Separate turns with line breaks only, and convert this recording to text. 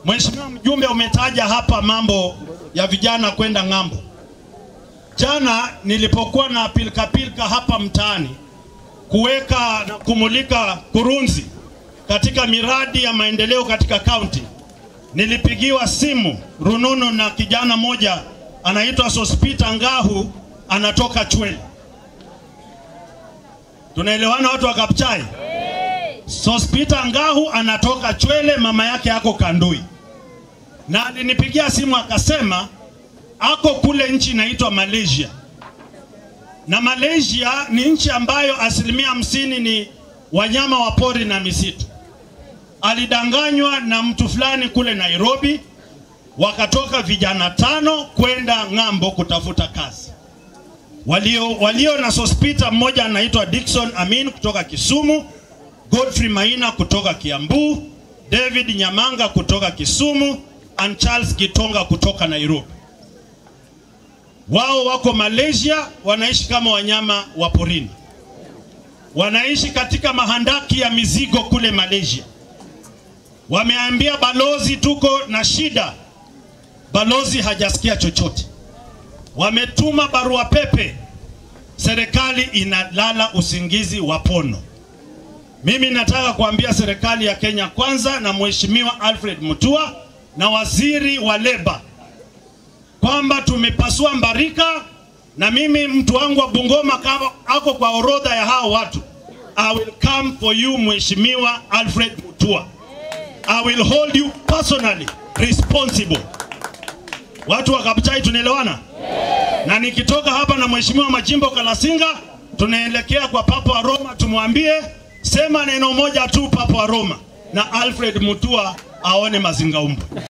Mheshimiwa mjumbe, umetaja hapa mambo ya vijana kwenda ng'ambo. Jana nilipokuwa na pilika pilika hapa mtaani kuweka na kumulika kurunzi katika miradi ya maendeleo katika kaunti, nilipigiwa simu rununu na kijana mmoja anaitwa Sospita Ngahu, anatoka Chwele. Tunaelewana watu wa Kapchai? Sospita Ngahu anatoka Chwele, mama yake ako Kandui, na alinipigia simu akasema ako kule nchi inaitwa Malaysia, na Malaysia ni nchi ambayo asilimia hamsini ni wanyama wa pori na misitu. Alidanganywa na mtu fulani kule Nairobi, wakatoka vijana tano kwenda ng'ambo kutafuta kazi. Walio, walio na Sospita, mmoja anaitwa Dickson Amin kutoka Kisumu, Godfrey Maina kutoka Kiambu, David Nyamanga kutoka Kisumu, and Charles Gitonga kutoka Nairobi. Wao wako Malaysia, wanaishi kama wanyama wa porini, wanaishi katika mahandaki ya mizigo kule Malaysia. Wameambia balozi tuko na shida, balozi hajasikia chochote. Wametuma barua pepe, serikali inalala usingizi wa pono. Mimi nataka kuambia serikali ya Kenya Kwanza na Mheshimiwa Alfred Mutua na waziri wa leba kwamba tumepasua mbarika, na mimi mtu wangu wa Bungoma kama ako kwa orodha ya hao watu. I will come for you Mheshimiwa Alfred Mutua. I will hold you personally responsible. Watu wa Kabuchai tunaelewana? Na nikitoka hapa na Mheshimiwa Majimbo Kalasinga tunaelekea kwa Papa wa Roma, tumwambie sema neno moja tu Papa wa Roma, na Alfred Mutua aone mazingaumbwe.